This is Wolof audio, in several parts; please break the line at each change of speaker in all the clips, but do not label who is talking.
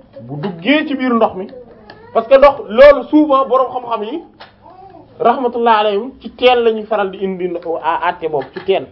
bu duggee ci biir ndox mi parce que ndox loolu souvent boroom xam-xam yi rahmatullah alayhim ci teen la ñuy faral di indi àtte boobu ci teen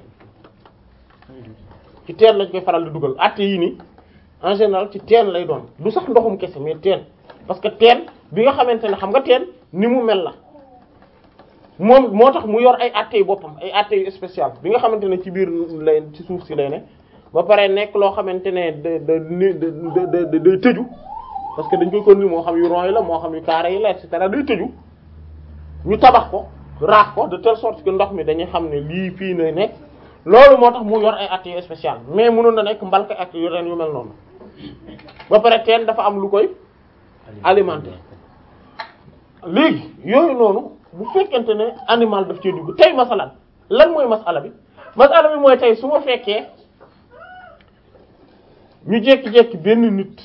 ci teen lañ koy faral di dugal àtte yi nii en général ci teen lay doon du sax ndoxum kese mais teen parce que teen bi nga xamante ne xam nga teen ni mu mel la moom moo tax mu yor ay àtte yu boppam ay àtte yu spécial bi nga xamante ne ci biir lay ci suuf si lay ne ba pare nekk loo xamante ne da da da da day tëju parce que dañ koy kon ni moo xam yu rond yi la moo xam yu carré yi la et cetera day tëju ñu tabax ko raax ko de telle sorte que ndox mi dañuy xam ne lii fii na nekk loolu moo tax mu yor ay àtte yu spécial mais mënoon na nekk mbalka ak yu ren yu mel noonu ba pare teen dafa am lu koy alimenter léegi yooyu noonu bu fekkente ne animal daf cee dugg tey masalan lan mooy masala bi masala bi mooy tey su ma fekkee ñu jékki-jékki benn nit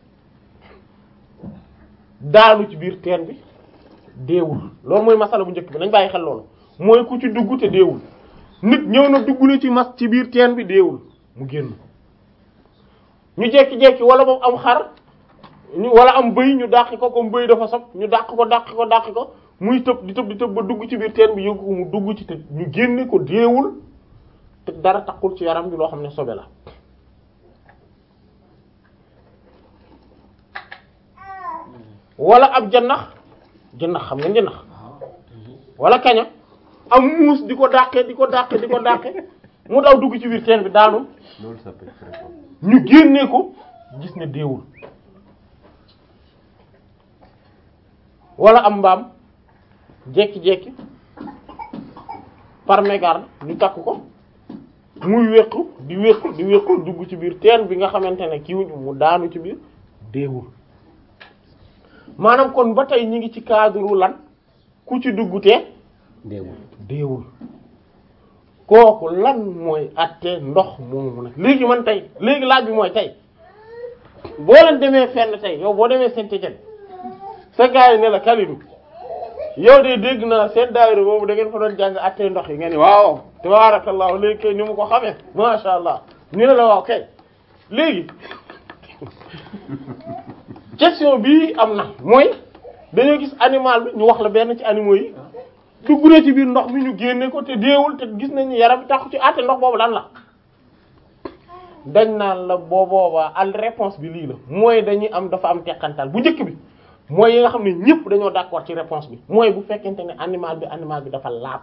daanu ci biir teen bi deewul loolu mooy masala bu njëkk bi nañ bàyyi xel loolu mooy ku ci dugg te deewul nit ñëw na dugg na ci mas ci biir teen bi deewul mu génn ñu jékki-jékki wala moom am xar ñu wala am bëy ñu dàqi ko comme bëy dafa sob ñu dàq ko dàq ko dàq ko muy tëb di tëb di tëb ba dugg ci biir teen bi yëngu ko mu dugg ci te ñu génne ko deewul te dara taxul ci yaram bi loo xam ne sobe la wala ab jannax jannax xam nga jannax wala kaña am muus di ko dàqe di ko dàqe di ko dàqe mu daw dugg ci biir teen bi daanu
loolu ça peut être fréquent.
ñu génnee ko gis ne deewul wala am mbaam jekki-jekki par mégarde ñu takk ko muy wéqu di wéqu di wéqu dugg ci biir teen bi nga xamante ne kiiwuñ mu daanu ci biir deewul maanaam kon ba tey ñi ngi ci cadre lan ku ci dugg te
deewul
deewul kooku lan mooy atte ndox moomu nag léegi man tey léegi laaj bi mooy tey boo leen demee fenn tey yow boo demee Saint-Étienne sa gars yi ne la Kalidou yow de dégg naa seen daayira boobu da ngeen fa doon jàng atte ndox yi nga ni waaw tabarakallah léegi kay ni mu ko xamee masha Allah ñu ne la waaw kay léegi question bii am na mooy dañoo gis animal bi ñu wax la benn ci animaux yi dugg na ci biir ndox mi ñu génne ko te deewul te gis nañu yaram bi taxu ci àtte ndox boobu lan la dañ naan la boo boobaa al réponse bi lii la mooy dañuy am dafa am teqantal bu njëkk bi mooy yi nga xam ne ñëpp dañoo d'accord ci réponse bi mooy bu fekkente ne animal bi animal bi dafa laab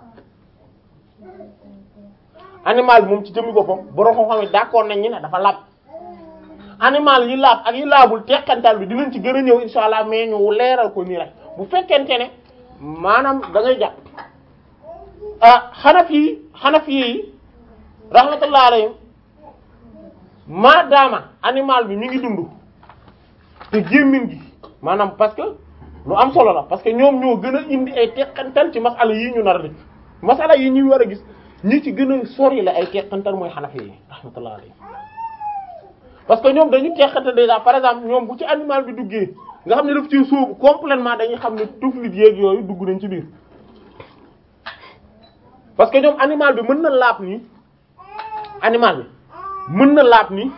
animal bi moom ci jëmmi boppam borom xam-xam yi d'accord nañ ñi ne dafa laab animal yi laab ak yi laabul teqantal bi dinañ ci gën a ñëw insha allah mais ñu leeral ko nii rek bu fekkente ne maanaam da ngay jàpp ah xanaf yi xanaf yi rahmatullah alayhim maadaama animal bi mi ngi dund te gémmiñ gi maanaam parce que lu am solo la parce que ñoom ñoo gën a indi ay teqantal ci masala yi ñu nar a def masala yi ñuy war a gis ñi ci gën a sori la ay teqantal mooy xanaf yi rahmatullah alayhim parce que ñoom dañu teqante déjà par exemple ñoom bu ci animal bi duggee nga xam ne daf ci sóobu complètement dañuy xam ne tuflit yeeg yooyu dugg nañ ci biir parce que ñoom animal bi mën na laab nii animal bi mën na laab nii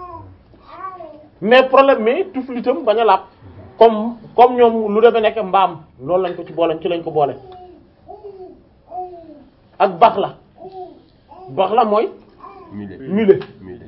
mais problème mais tuflitam bañ a laab comme comme ñoom lu demee nekk mbaam loolu lañ ko ci boole ci lañ ko boole ak bax la bax la mooy
mule
mule
mule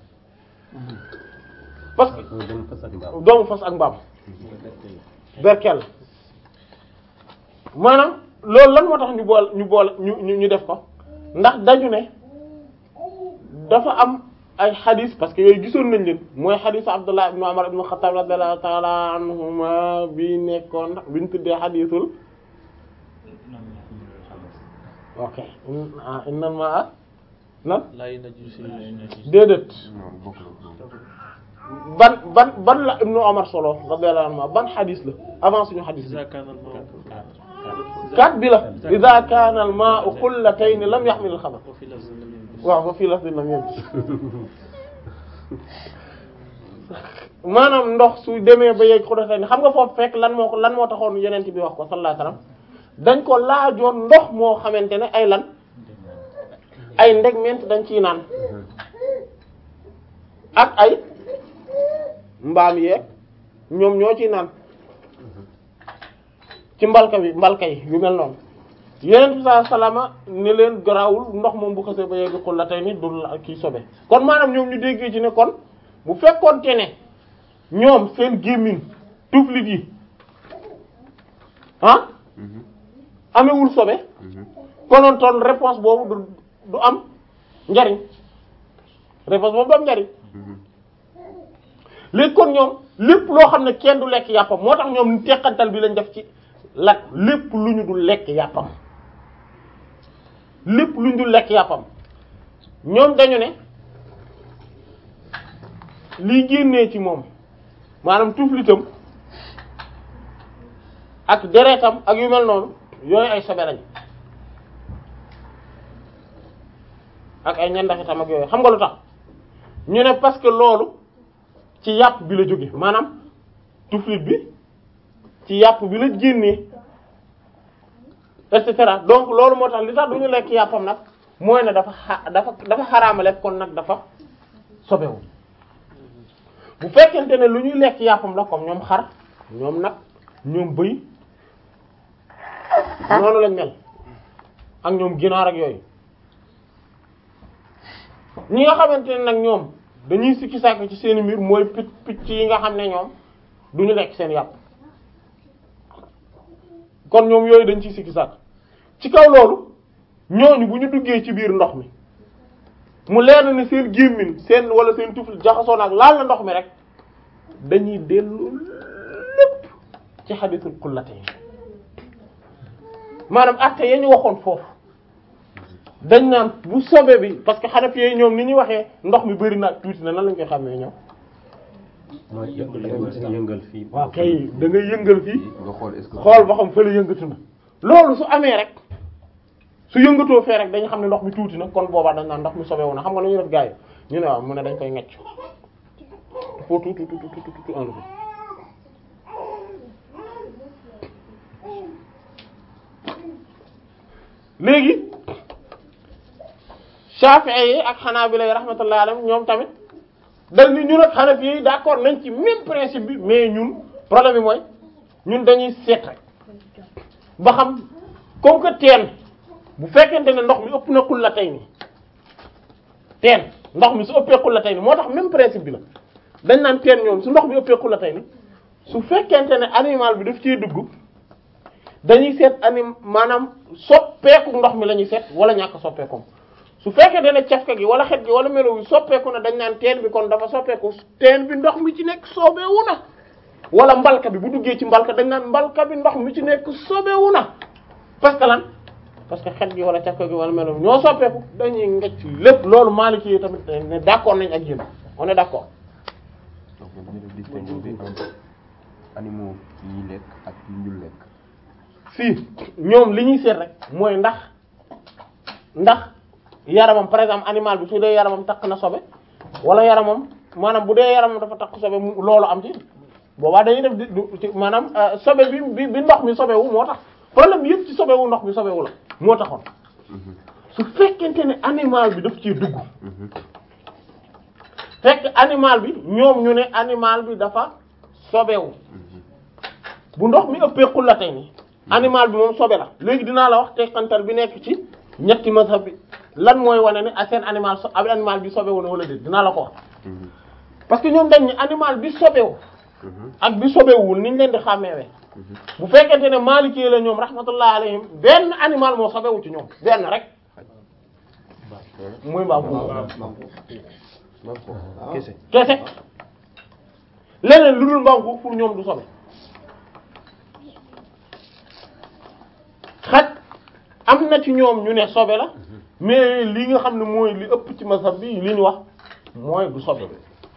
parce que
mooy dem fas ak mbaam
doomu fas ak mbaam berkel maanaam loolu lan moo tax ñu boole ñu boole ñu ñu ñu def ko ndax dañu ne dafa am ay xadis parce que yooyu gisoon nañ leen mooy xadisu Abdullah ibn Umar ibn Khattab radiyallahu ta'ala anhuma bi nekkoon bi ñu tuddee xadisul ok ah innal ma'a lan
lay naju si
déedéet
non bokk na
ban ban ban la ibnu Umar solo radiyallahu anhu ban xadis la avant suñu xadis bi
iza kana al-ma'u
kat bi la idha kana al ma'u qullatayn lam yahmil al khabath
wa fi lafzin lam yanbus
waaw ba fii lafdin lam yanbus maanaam ndox su demee ba yegg xullatayn xam nga foofu fekk lan moo ko lan moo taxoon yenent bi wax ko sallallahu alayhi wasallam dañ ko laajoon ndox moo xamante ne ay lan ay ndegment dañ ciy naan ak ay mbaam yeeg ñoom ñoo ciy naan ci mbalka bi mbalka yi yu mel noonu yeneen bi saa salama ne leen garawul ndox moom bu xasee ba yegg xul la tey ni du la kii sobe kon maanaam ñoom ñu déggee ci ne kon bu fekkoonte ne ñoom seen gémmiñ tuflit yi ah amewul sobe konoon toon réponse boobu du du am njariñ réponse boobu du am njariñ léegi kon ñoom lépp loo xam ne kenn du lekk yàppam moo tax ñoom teqantal bi lañ def ci lat lépp lu ñu du lekk yàppam lépp lu ñu du lekk yàppam ñoom dañu ne lii génnee ci moom maanaam tuflitam ak deretam ak yu mel noonu yooyu ay sobe lañ ak ay ñandaxitam ak yooyu xam nga lu tax ñu ne parce que loolu ci yàpp bi la jóge maanaam tuflit bi ci yàpp bi la génnee et cetera donc loolu moo tax li tax du ñu lekk yàppam nag mooy ne dafa xa dafa dafa xaraamale kon nag dafa sobewu bu fekkente ne lu ñuy lekk yàppam la comme ñoom xar ñoom nag ñoom bëy noonu lañ mel ak ñoom ginaar ak yooyu ñi nga xamante ne nag ñoom dañuy sikki sàkk ci seeni mbir mooy picc picc yi nga xam ne ñoom duñu lekk seen yàpp kon ñoom yooyu dañ ciy sikki sàkk ci kaw loolu ñooñu bu ñu duggee ci biir ndox mi mu leer ni seen gémmiñ seen wala seen tuflit jaxasoo nag laal na ndox mi rek dañuy dellu lépp ci xadisul xullatayn maanaam atte ya ñu waxoon foofu dañ naan bu sobe bi parce que xanaf yooyu ñoom ni ñuy waxee ndox mi bëri na tuuti na nan lañ koy xamee ñoom
mooy yëngal yëngal fii.
waaw kay da ngay yëngal fii
nga xool est-ce que.
xool ba xam fële yëngatu na loolu su amee rek su yëngatoo fee rek dañu xam ne ndox mi tuuti na kon boobaa dañ naan ndox mi sobewu na xam nga lu ñuy def gars yi ñu ne waaw mu ne dañ koy ngecc foo tuuti tuuti tuuti tuuti enlevé léegi Shafi'i yi ak Hanabila yi rahmatullahi alayhim ñoom tamit dañ ni ñun ak Hanafi yi d'accord nañ ci même principe bi mais ñun problème bi mooy ñun dañuy seet rek ba xam comme que teen bu fekkente ne ndox mi ëpp na xul la tey ni teen ndox mi su ëppee xul la tey ni moo tax même principe bi la dañ naan teen ñoom su ndox mi ëppee xul la tey ni su fekkente ne animal bi daf ciy dugg dañuy seet anim maanaam soppeeku ndox mi la ñuy seet wala ñàkk soppeekum su fekkente ne cafka gi wala xet gi wala melo wi soppeeku na dañ naan teen bi kon dafa soppeeku teen bi ndox mi ci nekk soobeewu na wala mbalka bi bu duggee ci mbalka dañ naan mbalka bi ndox mi ci nekk soobeewu na parce que lan parce que xet gi wala cafka gi wala melo wi ñoo soppeeku dañuy ngecc lépp loolu Maliki yi tamit ne d'accord nañ ak yéen on est d'accord
donc dañu def distinction bi entre animaux yi ñuy lekk ak yi ñu lekk.
fii ñoom li ñuy seet rek mooy ndax ndax yaramam par exemple animal bi su dee yaramam takk na sobe wala yaramam maanaam bu dee yaramam dafa takk sobe mu loolu am ci boobaa dañuy def di du ci maanaam euh, sobe bi bi bi ndox mi sobewu moo tax problème bi yëpp ci sobewu ndox mi sobewu la moo taxoon su fekkente ne animal bi daf ciy dugg fekk animal bi ñoom ñu ne animal bi dafa sobewu bu ndox mi ëppee xullatay ni animal bi moom sobe la léegi dinaa la wax teqantal bi nekk ci ñetti mazhab bi lan mooy wane ne ak seen animal so ab animal bi sobewu na wala déet dinaa la ko wax parce que ñoom dañ ni animal bi sobewu ak bi sobewul niñ leen di xàmmeewee bu fekkente ne Maliki la ñoom rahmatullah alayhim benn animal moo sobewu ci ñoom benn rek muy mbaam
Maam ko kese.
kese leneen lu dul mbaam xuux pour ñoom du sobe xaj am na ci ñoom ñu ne sobe la mais li nga xam ne mooy li ëpp ci mazhab bi li ñu wax mooy du sobe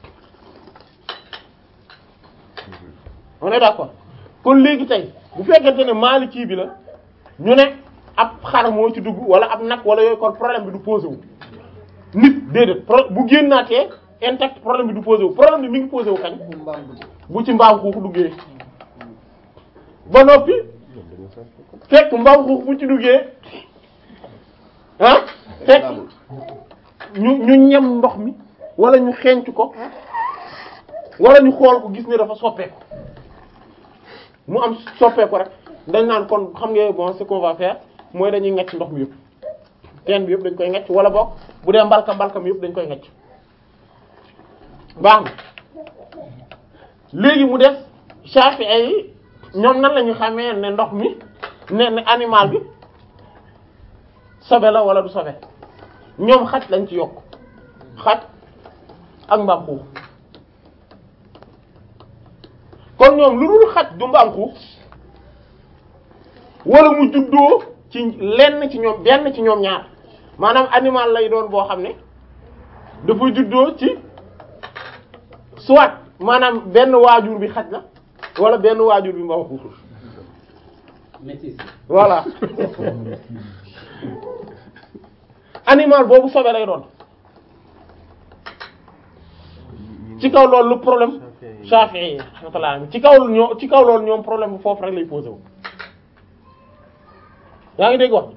on est d'accord kon léegi tey bu fekkente ne Maliki bi la ñu ne ab xar moo ci dugg wala ab nag wala yooyu kon problème bi du posé wu nit déedéet pro bu génnaatee intact problème bi du posé wu problème bi mi ngi posé wu kañ bu ci mbaam xuux duggee ba noppi fekk mbaam xuux bu ci duggee ah fekk ñu ñu ñem ndox mi wala ñu xeeñc ko wala ñu xool ko gis ne dafa soppeeku mu am soppeeku rek dañ naan kon xam nga bon ce qu'on va faire mooy dañuy ngecc ndox mi yëpp teen bi yëpp dañ koy ngecc wala boog bu dee mbalka mbalka mi yëpp dañ koy ngecc baax na léegi mu def Shafi'i yi ñoom nan la ñu xamee ne ndox mi ne ne animal bi sobe la wala du sobe ñoom xaj lañ ci yokk xaj ak mbaam xuux kon ñoom lu dul xaj du mbaam xuux wala mu juddoo ci lenn ci ñoom benn ci ñoom ñaar maanaam animal lay doon boo xam ne dafa juddoo ci soit maanaam benn waajur bi xaj la wala benn waajur bi mbaam xuux
métis
voilà animal boobu sobe lay doon ci kaw loolu lu problème Shafi'i yi rahmatullah ci kaw ñoo ci kaw loolu ñoom problème bu foofu rek lay posé wu yaa ngi dégg wax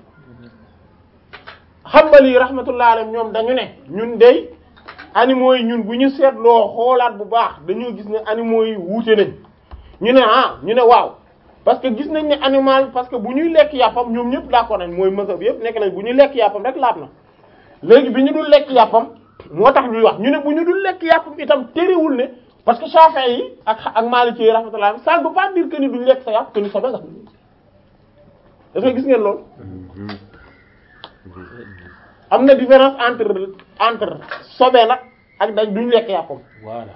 Hanbali rahmatullah alayhim ñoom dañu ne ñun dey animaux yi ñun bu ñu seetloo xoolaat bu baax dañoo gis ne animaux yi wuute nañ ñu ne ah ñu ne waaw parce que gis nañ ne animal parce que bu ñuy lekk yàppam ñoom ñëpp d'accord nañ mooy mësa bi yëpp nekk nañ bu ñuy lekk yàppam rek laab na léegi bi ñu dul lekk yàppam moo tax ñuy wax ñu ne bu ñu dul lekk yàppam itam terewul ne parce que Shafi'i yi ak ak Maliki yi rahmatullah ça ne veut pas dire que ni duñ lekk sa yàpp que ni sobe nga est-ce que gis ngeen loolu am na différence entre entre sobe nag ak dañ duñ lekk yàppam
voilà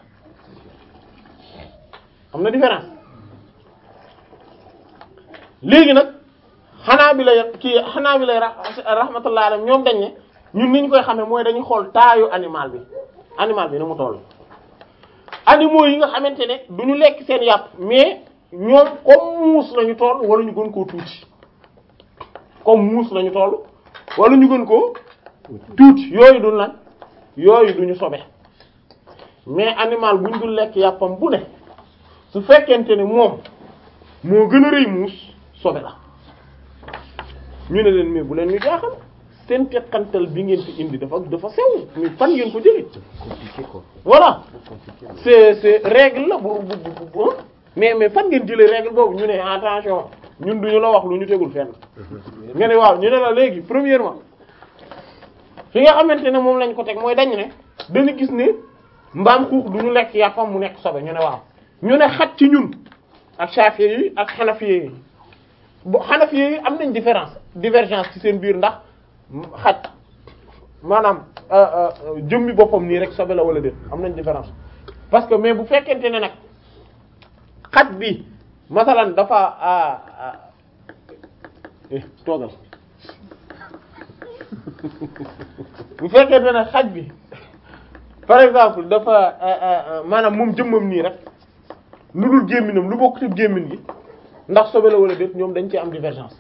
am na différence léegi nag xanaa bi lay kii xanaa bi lay rahmatullah alayhi ñoom dañ ne ñun ni ñu koy xamee mooy dañuy xool taayu animal bi animal bi ni mu toll. animaux yi nga xamante ne du ñu lekk seen yàpp mais ñoom comme muus lañu toll wala ñu gën koo tuuti comme muus lañu toll wala ñu gën koo tuuti yooyu du lan yooyu du ñu sobe mais animal bu ñu dul lekk yàppam bu ne su fekkente ne moom moo gën a rëy muus sobe la ñu ne leen mais bu leen ñu jaaxal seen teqantal bi ngeen fi indi dafa dafa sew mais fan ngeen ko jëlee
compliqué quoi
voilà
compliqué la.
c'est c'est règle la bu bu bu bu mais mais fan ngeen jëlee règle boobu ñu ne attention ñun duñu la wax lu ñu tegul fenn nga ne waaw ñu ne la léegi premièrement fi nga xamante ne moom lañ ko teg mooy dañ ne dañu gis ne mbaam xuux du ñu lekk yàppam mu nekk sobe ñu ne waaw ñu ne xat ci ñun ak Shafi'i yi ak Hanafi yi bu Hanafi yi am nañ différence divergence ci seen biir ndax xaj maanaam jëmmi boppam nii rek sobe la wala déet am nañ différence parce que mais bu fekkente ne nag xaj bi masalan dafa ah ah eh toogal bu fekkente ne xaj bi par exemple dafa maanaam moom jëmmam nii rek lu dul gémminam lu bokk ci gémmin gi ndax sobe la wala déet ñoom dañ ci am divergence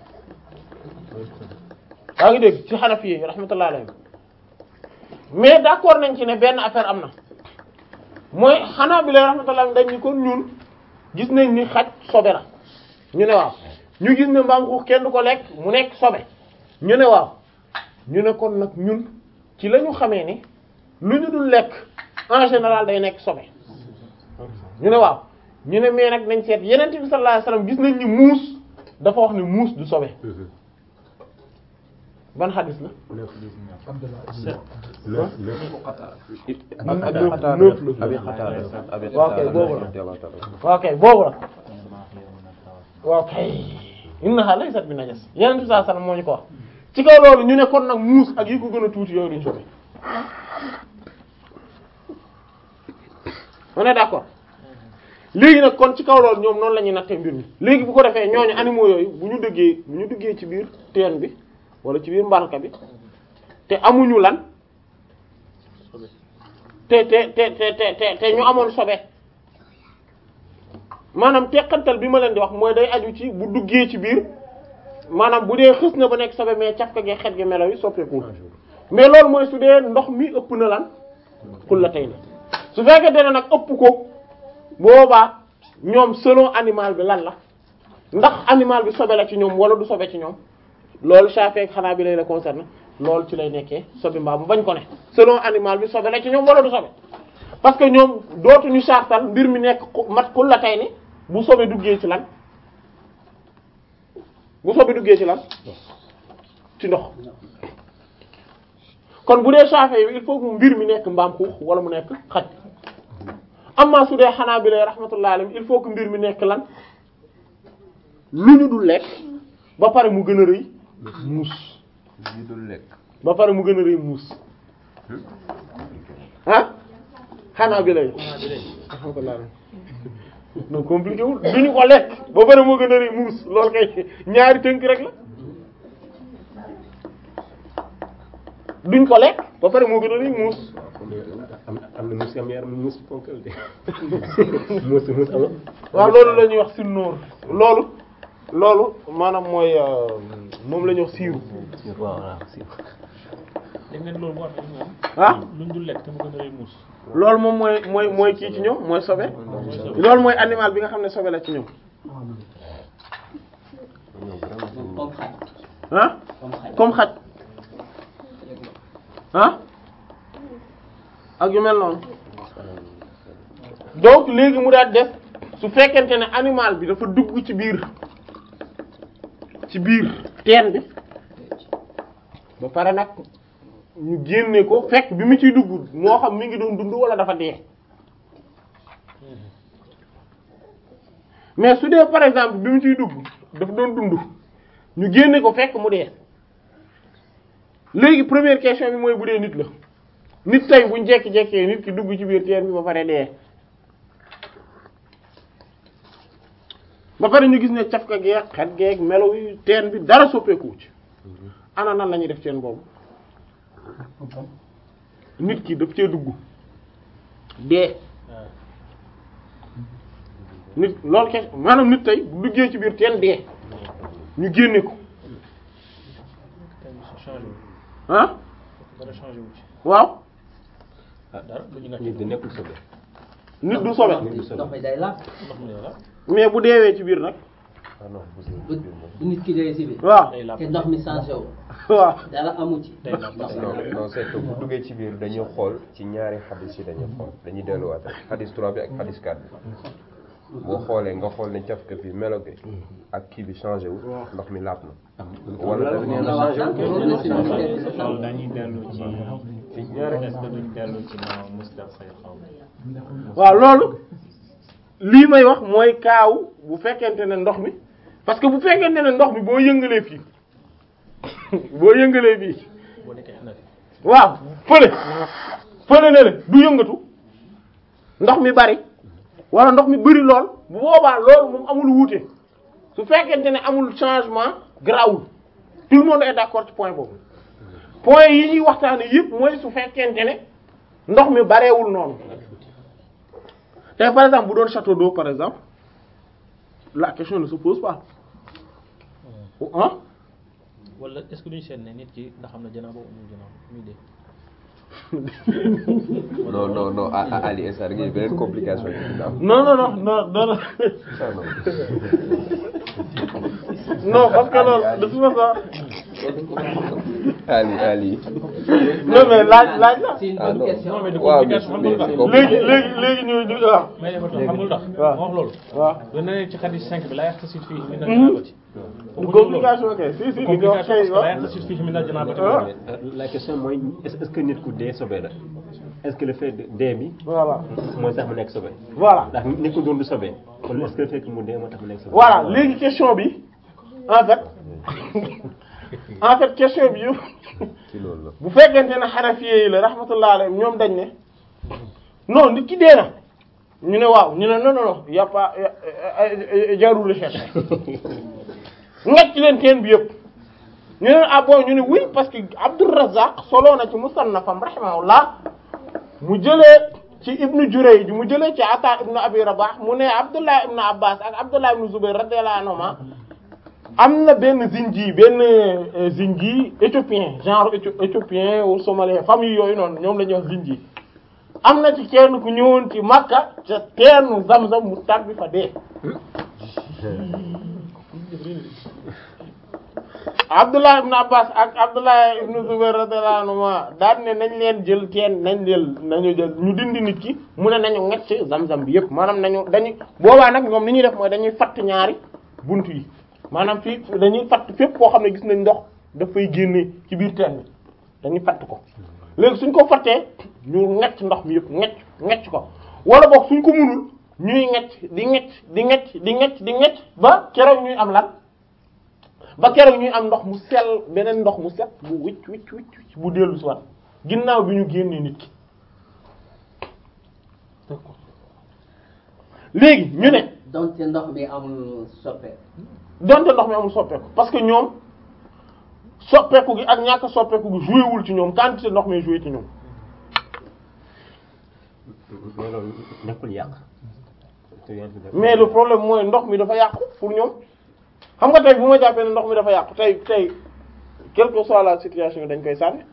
yaa ngi dégg ci Hanafi yi rahmatullah alayhim mais d'accord nañ ci ne benn affaire am na mooy xanaa bi lay rahmatullah dañ ni kon ñun gis nañ ni xaj sobe la ñu ne waaw ñu gis ne mbaam xuux kenn du ko lekk mu nekk sobe ñu ne waaw ñu ne kon nag ñun ci la ñu xamee ni lu ñu dul lekk en général day nekk sobe ñu ne waaw ñu ne mais nag nañ seet yeneen bi sallallahu alayhi wasallam gis nañ ni muus dafa wax ni muus du sobe ban xadis la neuf la
Abi Qatada Abi
waaw kay
Qatada
boobu la.
radiyallahu ta'ala.
waaw kay boobu la waaw kay innaha laysat bi najas yeneen bi sallallahu alayhi wasallam moo ñu ko wax ci kaw loolu ñu ne kon nag muus ak yi ko gën a tuuti yooyu duñ sobe on est d'accord léegi nag kon ci kaw loolu ñoom noonu la ñuy nattee mbir mi léegi bu ko defee ñooñu animaux yooyu bu ñu dëggee bu ñu duggee ci biir teen bi wala ci biir mbalka bi te amuñu lan te te te te te te te ñu amoon sobe maanaam teqantal bi ma leen di wax mooy day aju ci bu duggee ci biir maanaam bu dee xës na ba nekk sobe mais cafka gi xet gi melo yi soppeeku mais loolu mooy su dee ndox mi ëpp na lan xul la tey su fekkee ne nag ëpp ko boobaa ñoom selon animal bi lan la ndax animal bi sobe la ci ñoom wala du sobe ci ñoom loolu Shafi'i ak xanaa bi lay la concerné loolu ci lay nekkee sobe mbaa mu bañ ko ne selon animal bi sobe la ci ñoom wala du sobe parce que ñoom dootuñu sartal mbir mi nekk ku- mat kul la tey ni bu sobe duggee ci lan bu sobe duggee ci lan ci ndox kon bu dee Shafi'i yi il faut que mbir mi nekk mbaam xuux wala mu nekk xaj amma su dee xanaa bi lay rahmatullah alayhi il faut que mbir mi nekk lan lu ñu dul lekk ba pare mu gën a rëy muus
yu dul lekk
ba pare mu gën a rëy muus ah xanaa bi lay rahmatullah alayhi non compliqué wul du ñu ko lekk ba pare moo gën a rëy muus loolu kay ñaari tënk rek la duñ ko lekk ba pare moo gën a rëy muus
am am na muus am yaram muus ponkal de muus muus am
waaw loolu la ñuy wax sinnóor loolu loolu maanaam mooy euh, moom la ñuy wax siiru
waaw waaw si
dégg ngeen loolu moo tax ñoom
ah
luñ dul lekk te mu gën a rëy muus
loolu moom mooy mooy mooy kii ci ñoom mooy sobe loolu mooy animal bi nga xam ne sobe la ci ñoom
comme xaj
ah
comme xaj
comme xaj ah ak yu mel noonu donc léegi mu daal def su fekkente ne animal bi dafa dugg ci biir ci biir teen bi ba pare nag ñu génne ko fekk bi mu ciy dugg moo xam mi ngi doon dund wala dafa dee mais su dee par exemple bi mu ciy dugg dafa doon dund ñu génne ko fekk mu dee léegi première question bi mooy bu dee nit la nit tey buñ jekki-jekkee nit ki dugg ci biir teen bi ba pare dee ba pare ñu gis ne cafka geeg xet geeg melo yi teen bi dara soppeeku ci ana nan la ñuy def teen boobu nit ki daf cee dugg dee nit loolu ke maanaam nit tey bu duggee ci biir teen dee ñu génne ko
te changé wu
ah
dara changé wu ci
waaw
dara lu ñu
nit di nekkul sobe
nit du sobe
ndox mi day laab
ndox mi la
mais bu deewee ci biir nag
ah non bu dee
bu bu nit ki dee si biir
waaw
day laab
te ndox mi changé wu
waaw
dara amu ci
Day laab.
ndox mi
non
laab.
non c'est que bu duggee ci biir dañuy xool ci ñaari xadis yi dañuy xool dañuy delluwaat rek xadis 3 bi ak xadis 4 bi boo xoolee nga xool ne cafka bi melo bi ak kii bi changé wu ndox mi laab na wala dafa
moom la wax sànq nee na si biir teen bi la
loolu
sangu.
dañuy dellu ci est-ce que duñ dellu ci ma Moustapha xaw
waaw loolu lii may wax mooy kaaw bu fekkente ne ndox mi parce que bu fekkente ne ndox mi boo yëngalee fii boo yëngalee fii
boo nekkee xanaa
waaw fële fële ne le du yëngatu ndox mi bari wala ndox mi bari lool bu boobaa loolu moom amul wuute su fekkente ne amul changement grawul tout le monde est d'accord ci point boobu point yi ñuy waxtaane yëpp mooy su fekkente ne ndox mi bareewul noonu tey par exemple bu doon château d'eau par exemple la question ne se pose pas ah
wala est-ce que duñ seet ne nit ki ndax xam na janaaba amul janaaba muy dee
non non non ah ah Ali Essa da ngay beneen complication yi dina am
non non non non non non
ça non
non parce que loolu de toute façon
Ali Ali
non mais laaj laaj la
c'est une
ah
bonne
non
question
non mais du
waaw mais
complication xam nga lu tax
mais
léegi léegi léegi ñu ñu waaw
may defar xam nga lu tax
waaw.
ma wax loolu
waaw
da na ne ci xadis 5 bi la yaxtasil fii min al
Mhm.
janabati
du complication kay si si li nga wax
complication
kay
parce que la
waaw
yaxtasil fii min al janabati
Ah.
la question mooy est-ce est-ce que nit ku dee sobe la est-ce que le fait de dee bi
voilà
mooy tax mu nekk sobe
voilà
ndax nit ku doon du sobe kon est-ce que le fait que mu dee moo tax mu nekk sobe
voilà léegi question bi en fait en fait question bi yëpp
ci loolu la
bu fekkente ne xanafiye yi la rahmatullah alayhim ñoom dañ ne non nit ki dee na ñu ne waaw ñu ne non non non y a pas jarul recherche ngacc leen teen bi yëpp ñu ne ah bon ñu ne oui parce que Abdur Razzaq soloo na ci musannafam rahimahullah mu jëlee ci ibnu Jurayj mu jëlee ci Ata ibnu Abi Rabah mu ne Abdullah ibnu Abbas ak Abdullah ibnu Zubayr radiyallahu anhuma am na benn zinji benn euh, zinji éthiopien genre éthio- éthiopien ou somalien famille yooyu noonu ñoom la ñuy wax zinji am na ci kenn ku ñëwoon ci Makka ca teenu Zamzam mu tàbbi fa dee Abdullah ibn Abbas ak Abdullah ibn Zubayr radiyallahu anhuma daan ne nañ leen jël teen nañ jël nañu jël ñu dindi nit ki mu ne nañu ngecc zam-zam bi yëpp maanaam nañu dañuy boobaa nag ñoom li ñuy def mooy dañuy fatt ñaari bunt yi maanaam fii dañuy fatt fépp koo xam ne gis nañ ndox daf fay génnee ci biir teen bi dañuy fatt ko léegi suñ ko fattee ñu ngecc ndox mi yëpp ngecc ngecc ko wala boog suñ ko munul ñuy ngecc di ngecc di ngecc di ngecc di ngecc ba keroog ñuy am lan ba keroog ñuy am ndox mu sell beneen ndox mu set bu wicc wicc wicc wicc bu dellu si waat ginnaaw bi ñu génnee nit ki léegi ñu ne
donte ndox mi amul soppe
donte ndox mi amul soppeeku parce que ñoom soppeeku gi ak ñàkk soppeeku gi joué wul ci ñoom quantité ndox mi joué ci ñoom
mais loolu nekkul yàq.
mais le problème mooy ndox mi dafa yàqu pour ñoom xam nga tey bu ma jàppee ne ndox mi dafa yàqu tey tey quelle que soit la situation dañ koy sànni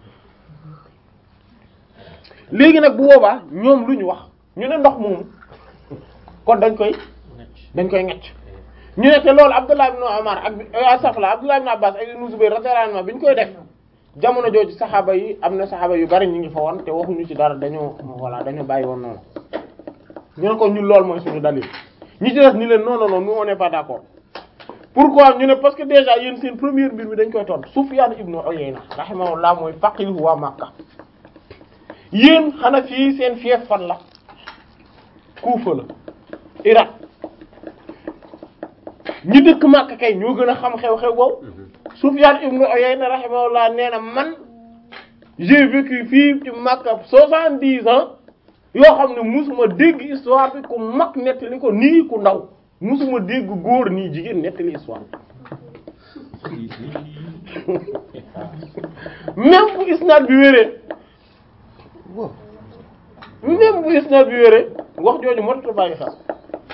léegi nag bu boobaa ñoom lu ñu wax ñu ne ndox moomu kon dañ koy dañ koy ngecc ñu ne te loolu Abdullah ibn Umar ak asafla Abdullah ibn Abbas ak Ibn Zubayr radiyallahu anhu bi ñu koy def jamono jooju saxaaba yi am na saxaaba yu bari ñu ngi fa woon te waxuñu ci dara dañoo voilà dañoo bàyyi woon noonu ñu ne ko ñun loolu mooy suñu dalil ñi ci def ni leen non non non nous on n'est pas d'accord pourquoi ñu ne parce que déjà yéen seen première mbir mi dañ koy tontu Sufyan ibn Uyayna rahimahullah mooy faqihu waa Makka yéen xanaa fii seen fief fan la Kufa la Irak ñi dëkk Makka kay ñoo gën a xam xew-xew boobu Sufyan ibn Uyayna rahimahullah nee na man j'ai vécu fii ci Makka soixante-dix ans yoo xam ne musuma dégg histoire bi ku mag nettali ko nii ku ndaw musuma dégg góor nii jigéen nettali histoire même bu isnaad bi wéree même bu isnaad bi wéree wax jooju moo tax bàyyi xel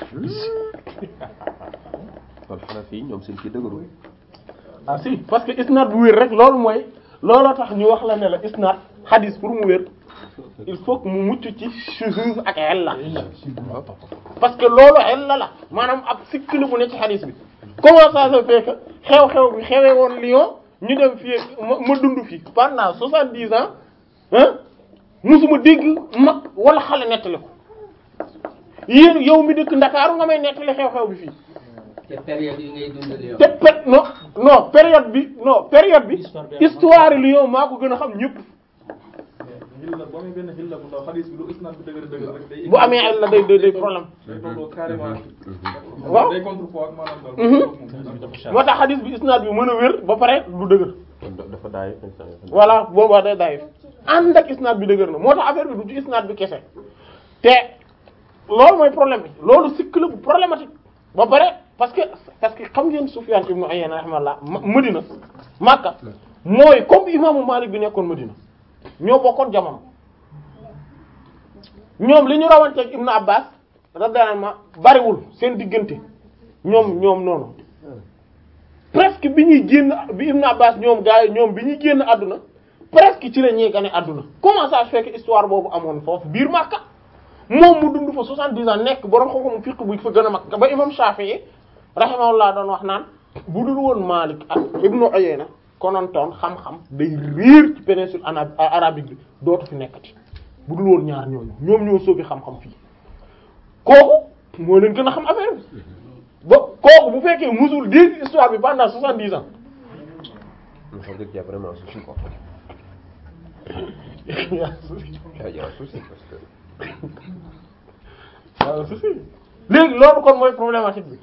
kon xanaa fii ñoom seen kii dëgërul
ah si parce que isnaad bu wér rek loolu mooy looloo tax ñu wax la ne la isnaad xadis pour mu wér il faut que mu mucc ci shuzuz ak illa parce que loolu illa la maanaam ab sikk la bu ne ci xadis bi comment ça se fait que xew-xew bi xewee woon Lyon ñu dem fii ma ma dund fii pendant soixante-dix ans ah musuma dégg mag wala xale nettali ko yéen yow mi dëkk Ndakaaru nga may nettali xew-xew bi fii
te période yi ngay dund Lyon
te pe non non période bi non période bi histoire Lyon maa ko gën a xam ñëpp
xilla boo amee benn xilla bu ndaw xadis bi lu isnaad bi dëgër dëgër rek day
bu amee ay la day day day problème
day tolloo carrément
waaw
day contrepoids ak maanaam daal
moo tax xadis bi isnaad bi mën a wér ba pare du dëgër
dafa daay.
voilà boobaa day daif ànd ak isnaad bi dëgër na moo tax affaire bi du ci isnaad bi kese te loolu mooy problème bi loolu sikk la bu problématique ba pare parce que parce que xam ngeen Sufyan ibn Uyayna rahimahullah Madina Makka mooy comme imaamu Malik bi nekkoon Madina ñoo bokkoon jamono ñoom li ñu rawanteeg Ibn Abbas radiyallahu anhu bariwul seen diggante ñoom ñoom noonu presque bi ñuy génn bi Ibn Abbas ñoom gars yi ñoom bi ñuy génn àdduna presque ci la ñuy gane àdduna comment ça se fait que histoire boobu amoon foofu biir Makka moom mu dund fa soixante-dix ans nekk borom xam-xamu fiqh bu fa gën a mag ba imam Shafi'i rahimahullah doon wax naan bu dul woon Malik ak Ibn Uyayna konontoon xam-xam day réer ci péninsule ana arabique bi dootu fi nekkati bu dul woon ñaar ñooñu ñoom ñoo soobi xam-xam fii kooku moo leen gën a xam affaire bi ba kooku bu fekkee musul dégg histoire bi pendant soixante-dix ans
ñu xam dëgg y a vraiment souci quoi y a y a un souci parce que
waaw si si léegi loolu kon mooy problématique bi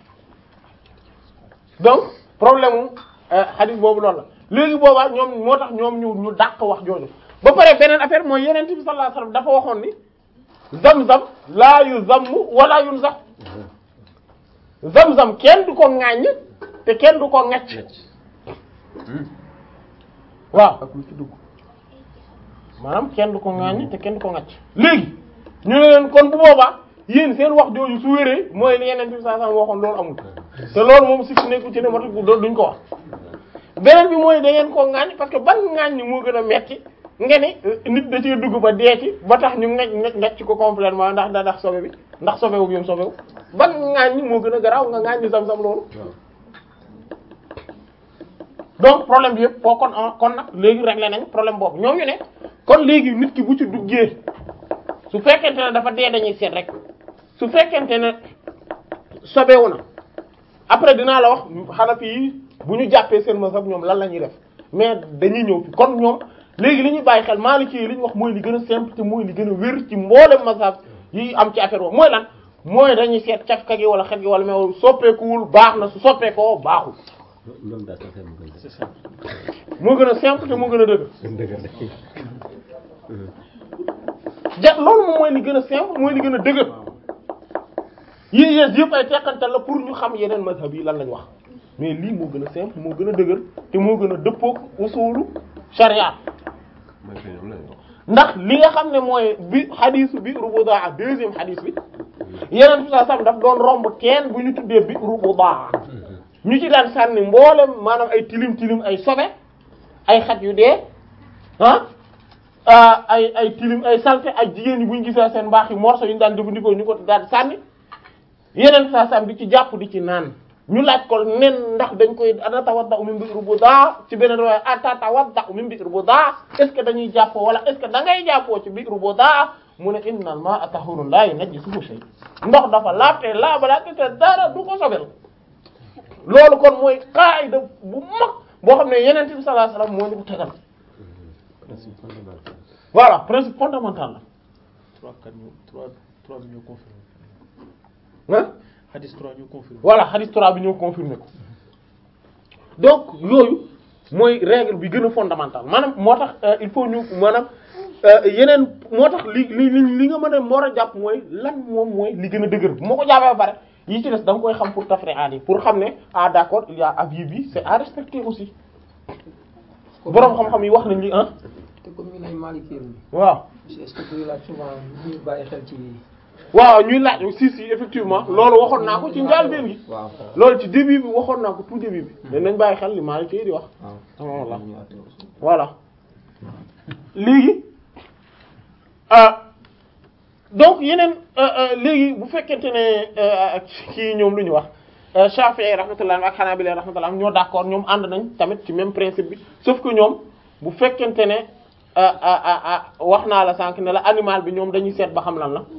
donc problème mu hadith boobu loolu la léegi boobaa ñoom moo tax ñoom ñu ñu dàq wax jooju ba pare beneen affaire mooy yeneen bi sallallahu alayhi wasallam dafa waxoon ni zam-zam laa yu zamm wala yun sax zam-zam kenn du ko ŋàññ te kenn du ko ŋacc waaw
ak lu ci dugg
maanaam kenn du ko ŋàññ te kenn du ko ŋacc léegi ñu ne leen kon bu boobaa yéen seen wax jooju su wéree mooy li yeneen bi sallallahu alayhi wasallam waxoon loolu amul te loolu moom si fu nekku ci ne moo tax loolu duñ ko wax beneen bi mooy da ngeen koo ŋaañ parce que ban ŋaañ moo gën a metti nga ni nit da cee dugg ba dee ci ba tax ñu ngaj ngaj ngaj ko complètement ndax da ndax sobe bi ndax sobewu bi yom sobewu ban ŋaañ moo gën a garaaw nga ŋaañ ni sam-sam loolu donc problème bi yëpp foo kon kon nag léegi réglé nañ problème boobu ñoom ñu ne kon léegi nit ki bu ci duggee su fekkente ne dafa dee dañuy seet rek su fekkente ne sobewu na après dinaa la wax Hanafi yi bu ñu jàppee seen mazhab ñoom lan la ñuy def mais dañuy ñëw fi kon ñoom léegi li ñuy bàyyi xel Maliki yi li ñu wax mooy li gën a simple te mooy li gën a wér ci mboolem mazhab yi am ci affaire boobu mooy lan mooy dañuy seet cafka gi wala xet gi wala mais soppeekuwul baax na su soppeekoo baaxul
ñoom daal sax mu gën
c'est ça
moo gën a simple te moo gën a dëgg
dëgg
ja loolu moom mooy li gën a simple mooy li gën a dëgër yii yées yëpp ay teqantal la pour ñu xam yeneen mazhab yi lan lañ wax mais lii moo gën a simple moo gën a dëgër te moo gën a dëppook usulu sharia
mooy que ñoom la ñu wax.
ndax li nga xam ne mooy bi xadisu bi rubudaa deuxième xadis bi yeneen bi sam daf doon romb teen bu ñu tuddee bi rubudaa ñu ci daan sànni mboolem maanaam ay tilim tilim ay sobe ay xat yu dee ah ah ay ay tilim ay salte ak jigéen ñi bu ñu gisee seen mbaax yi morceau yi ñu daan jëfandikoo ñu ko daan sànni yeneen saa sam di ci jàpp di ci naan ñu laaj ko nen ndax dañ koy ana tawadda min bi'r budaa ci beneen waaye ata tawadda min bi'r budaa est ce que dañuy jàppoo wala est ce que da ngay jàppoo ci bi'r budaa mu ne innal maa'a tahurun laa yunajjisuhu shay ndox dafa laabte laabala te dara du ko sobel loolu kon mooy qaida bu mag boo xam ne yeneen bi sallallahu alayhi wasallam moo ñu ko tegal
principe fondamental
voilà principe fondamental la
trois quatre ñu trois trois bi ñoo confirmé
ah
hadis trois ñu confirmé
voilà hadith 3 bi ñoo confirmé ko donc yooyu mooy règle bi gën a fondamental maanaam moo tax euh, il faut ñu maanaam euh, yeneen moo tax li li li li nga mën a war a jàpp mooy lan moom mooy li gën a dëgër bu ma ko jàppee ba pare yi ci des da nga koy xam pour tafri'at yi pour xam ne ah d'accord il y a avis bi c'est à respecter aussi boroom xam-xam yi wax nañ li ah
te comme ñu ne Maliki yi
waaw
est-ce que duñu laaj souvent ñu bàyyi xel ci
waaw ñuy laaj si si effectivement loolu waxoon naa ko ci njàlbéen gi
waaw
loolu ci début bi waxoon naa ko tout début bi mais nañ bàyyi xel li Maalik di wax
waaw
voilà voilà léegi ah donc yeneen euh, euh, léegi bu fekkente ne euh, kii ñoom lu ñu wax Shafi'i rahmatullah ak Hanabila rahmatullah ñoo d'accord ñoom ànd nañ tamit ci même principe bi sauf que ñoom bu fekkente ne ah ah ah wax naa la sànq ne la animal bi ñoom dañuy seet ba xam lan la